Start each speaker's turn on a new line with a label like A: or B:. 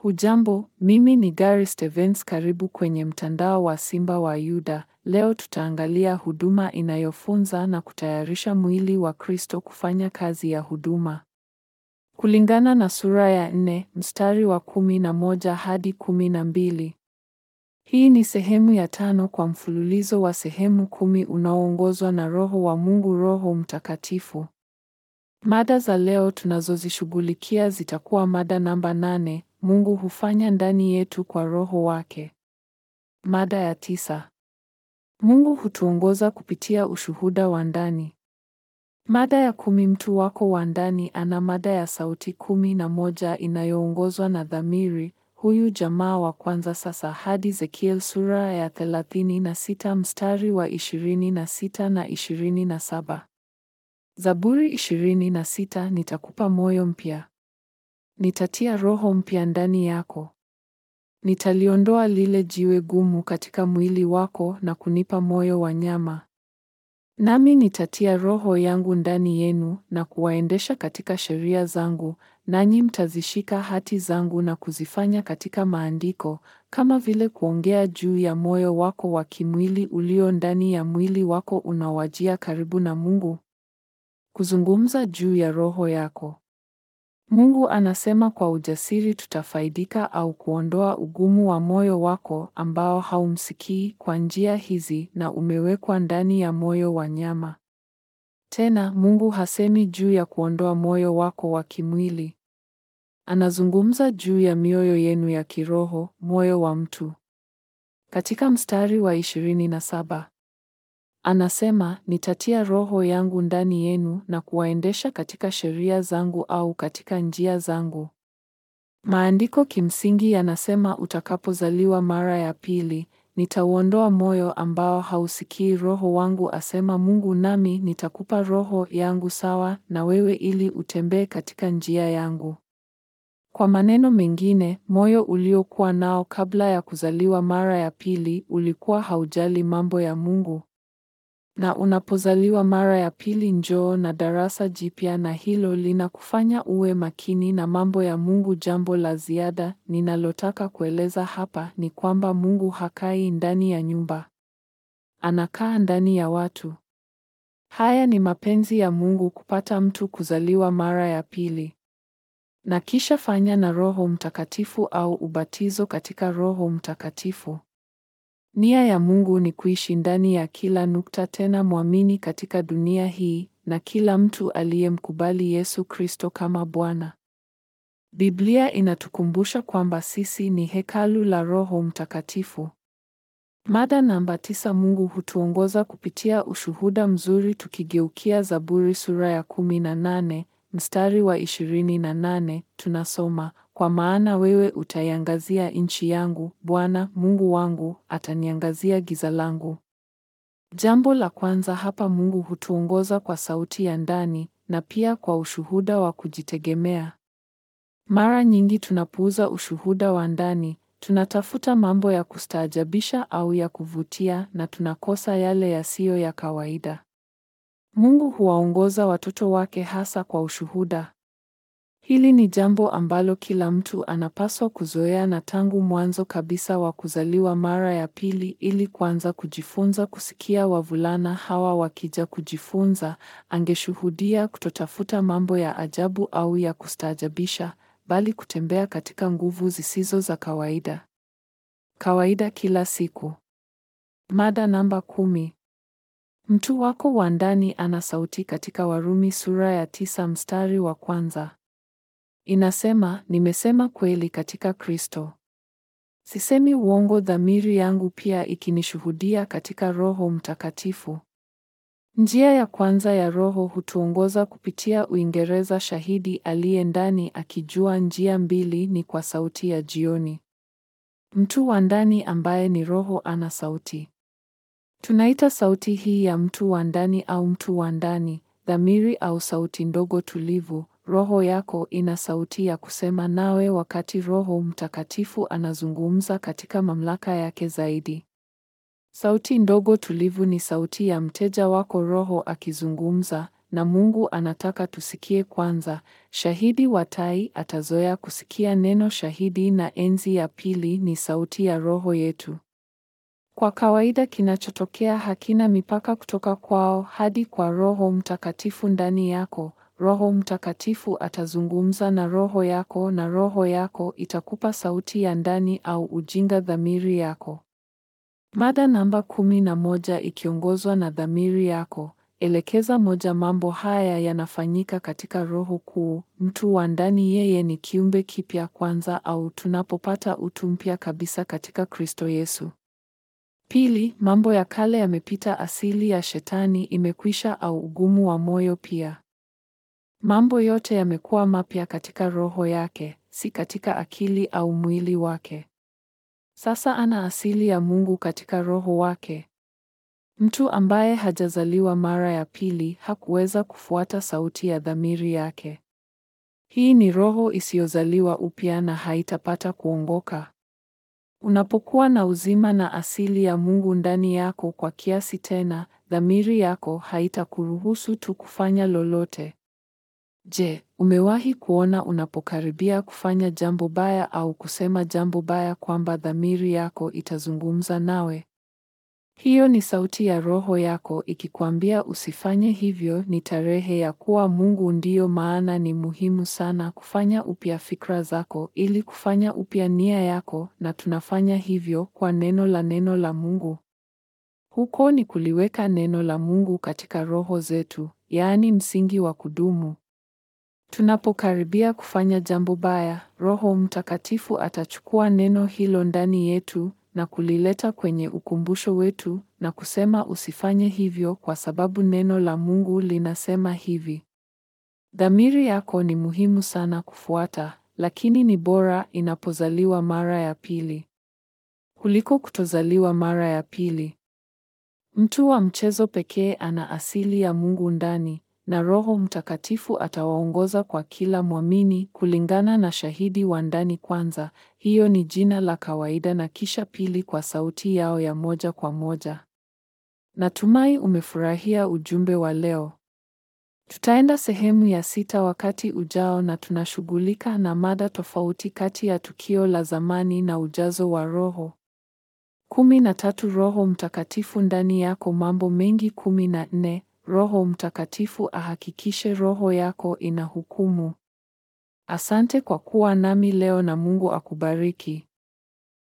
A: Hujambo, mimi ni Gary Stevens karibu kwenye mtandao wa Simba wa Yuda. Leo tutaangalia huduma inayofunza na kutayarisha mwili wa Kristo kufanya kazi ya huduma. Kulingana na sura ya nne, mstari wa kumi na moja hadi kumi na mbili. Hii ni sehemu ya tano kwa mfululizo wa sehemu kumi unaoongozwa na Roho wa Mungu Roho Mtakatifu. Mada za leo tunazozishughulikia zitakuwa mada namba nane, Mungu hufanya ndani yetu kwa Roho wake. Mada ya tisa, Mungu hutuongoza kupitia ushuhuda wa ndani. Mada ya kumi, mtu wako wa ndani ana mada ya sauti kumi na moja inayoongozwa na dhamiri, huyu jamaa wa kwanza sasa hadi Ezekiel sura ya thelathini na sita mstari wa ishirini na sita na ishirini na saba. Zaburi ishirini na sita nitakupa moyo mpya. Nitatia roho mpya ndani yako. Nitaliondoa lile jiwe gumu katika mwili wako na kunipa moyo wa nyama. Nami nitatia roho yangu ndani yenu na kuwaendesha katika sheria zangu, nanyi mtazishika hati zangu na kuzifanya katika maandiko, kama vile kuongea juu ya moyo wako wa kimwili ulio ndani ya mwili wako unaowajia karibu na Mungu. Kuzungumza juu ya roho yako. Mungu anasema kwa ujasiri tutafaidika au kuondoa ugumu wa moyo wako ambao haumsikii kwa njia hizi na umewekwa ndani ya moyo wa nyama. Tena Mungu hasemi juu ya kuondoa moyo wako wa kimwili. Anazungumza juu ya mioyo yenu ya kiroho, moyo wa mtu. Katika mstari wa ishirini na saba anasema nitatia roho yangu ndani yenu na kuwaendesha katika sheria zangu au katika njia zangu. Maandiko kimsingi yanasema utakapozaliwa mara ya pili, nitauondoa moyo ambao hausikii roho wangu, asema Mungu, nami nitakupa roho yangu sawa na wewe ili utembee katika njia yangu. Kwa maneno mengine, moyo uliokuwa nao kabla ya kuzaliwa mara ya pili ulikuwa haujali mambo ya Mungu. Na unapozaliwa mara ya pili njoo na darasa jipya na hilo linakufanya uwe makini na mambo ya Mungu. Jambo la ziada ninalotaka kueleza hapa ni kwamba Mungu hakai ndani ya nyumba. Anakaa ndani ya watu. Haya ni mapenzi ya Mungu kupata mtu kuzaliwa mara ya pili. Na kisha fanya na Roho Mtakatifu au ubatizo katika Roho Mtakatifu. Nia ya Mungu ni kuishi ndani ya kila nukta tena mwamini katika dunia hii na kila mtu aliyemkubali Yesu Kristo kama Bwana. Biblia inatukumbusha kwamba sisi ni hekalu la Roho Mtakatifu. Mada namba tisa, Mungu hutuongoza kupitia ushuhuda mzuri tukigeukia Zaburi sura ya kumi na nane mstari wa ishirini na nane tunasoma kwa maana wewe utaiangazia nchi yangu, Bwana Mungu wangu ataniangazia giza langu. Jambo la kwanza hapa, Mungu hutuongoza kwa sauti ya ndani na pia kwa ushuhuda wa kujitegemea. Mara nyingi tunapuuza ushuhuda wa ndani, tunatafuta mambo ya kustaajabisha au ya kuvutia na tunakosa yale yasiyo ya kawaida. Mungu huwaongoza watoto wake hasa kwa ushuhuda. Hili ni jambo ambalo kila mtu anapaswa kuzoea na tangu mwanzo kabisa wa kuzaliwa mara ya pili ili kuanza kujifunza kusikia. Wavulana hawa wakija kujifunza, angeshuhudia kutotafuta mambo ya ajabu au ya kustaajabisha, bali kutembea katika nguvu zisizo za kawaida. Kawaida kila siku. Mada namba kumi. Mtu wako wa ndani ana sauti katika Warumi sura ya tisa mstari wa kwanza. Inasema, nimesema kweli katika Kristo. Sisemi uongo, dhamiri yangu pia ikinishuhudia katika Roho Mtakatifu. Njia ya kwanza ya Roho hutuongoza kupitia Uingereza. Shahidi aliye ndani akijua njia mbili ni kwa sauti ya jioni. Mtu wa ndani ambaye ni Roho ana sauti. Tunaita sauti hii ya mtu wa ndani au mtu wa ndani, dhamiri au sauti ndogo tulivu. Roho yako ina sauti ya kusema nawe wakati Roho Mtakatifu anazungumza katika mamlaka yake zaidi. Sauti ndogo tulivu ni sauti ya mteja wako Roho akizungumza, na Mungu anataka tusikie kwanza. Shahidi wa tai atazoea kusikia neno shahidi, na enzi ya pili ni sauti ya roho yetu. Kwa kawaida kinachotokea hakina mipaka kutoka kwao hadi kwa Roho Mtakatifu ndani yako. Roho Mtakatifu atazungumza na roho yako na roho yako itakupa sauti ya ndani au ujinga dhamiri yako. Mada namba kumi na moja ikiongozwa na dhamiri yako. Elekeza moja. Mambo haya yanafanyika katika roho kuu. Mtu wa ndani, yeye ni kiumbe kipya kwanza, au tunapopata utu mpya kabisa katika Kristo Yesu. Pili, mambo ya kale yamepita, asili ya shetani imekwisha, au ugumu wa moyo pia. Mambo yote yamekuwa mapya katika roho yake, si katika akili au mwili wake. Sasa ana asili ya Mungu katika roho wake. Mtu ambaye hajazaliwa mara ya pili hakuweza kufuata sauti ya dhamiri yake. Hii ni roho isiyozaliwa upya na haitapata kuongoka. Unapokuwa na uzima na asili ya Mungu ndani yako kwa kiasi tena, dhamiri yako haitakuruhusu tu kufanya lolote. Je, umewahi kuona unapokaribia kufanya jambo baya au kusema jambo baya kwamba dhamiri yako itazungumza nawe? Hiyo ni sauti ya roho yako ikikwambia usifanye hivyo. Ni tarehe ya kuwa Mungu. Ndiyo maana ni muhimu sana kufanya upya fikra zako ili kufanya upya nia yako, na tunafanya hivyo kwa neno la neno la Mungu. Huko ni kuliweka neno la Mungu katika roho zetu, yaani msingi wa kudumu. Tunapokaribia kufanya jambo baya, Roho Mtakatifu atachukua neno hilo ndani yetu na kulileta kwenye ukumbusho wetu na kusema usifanye hivyo kwa sababu neno la Mungu linasema hivi. Dhamiri yako ni muhimu sana kufuata, lakini ni bora inapozaliwa mara ya pili kuliko kutozaliwa mara ya pili. Mtu wa mchezo pekee ana asili ya Mungu ndani na Roho Mtakatifu atawaongoza kwa kila mwamini kulingana na shahidi wa ndani kwanza. Hiyo ni jina la kawaida na kisha pili kwa sauti yao ya moja kwa moja. Natumai umefurahia ujumbe wa leo. Tutaenda sehemu ya sita wakati ujao na tunashughulika na mada tofauti kati ya tukio la zamani na ujazo wa Roho. kumi na tatu Roho Mtakatifu ndani yako mambo mengi kumi na nne Roho Mtakatifu ahakikishe roho yako ina hukumu. Asante kwa kuwa nami leo na Mungu akubariki.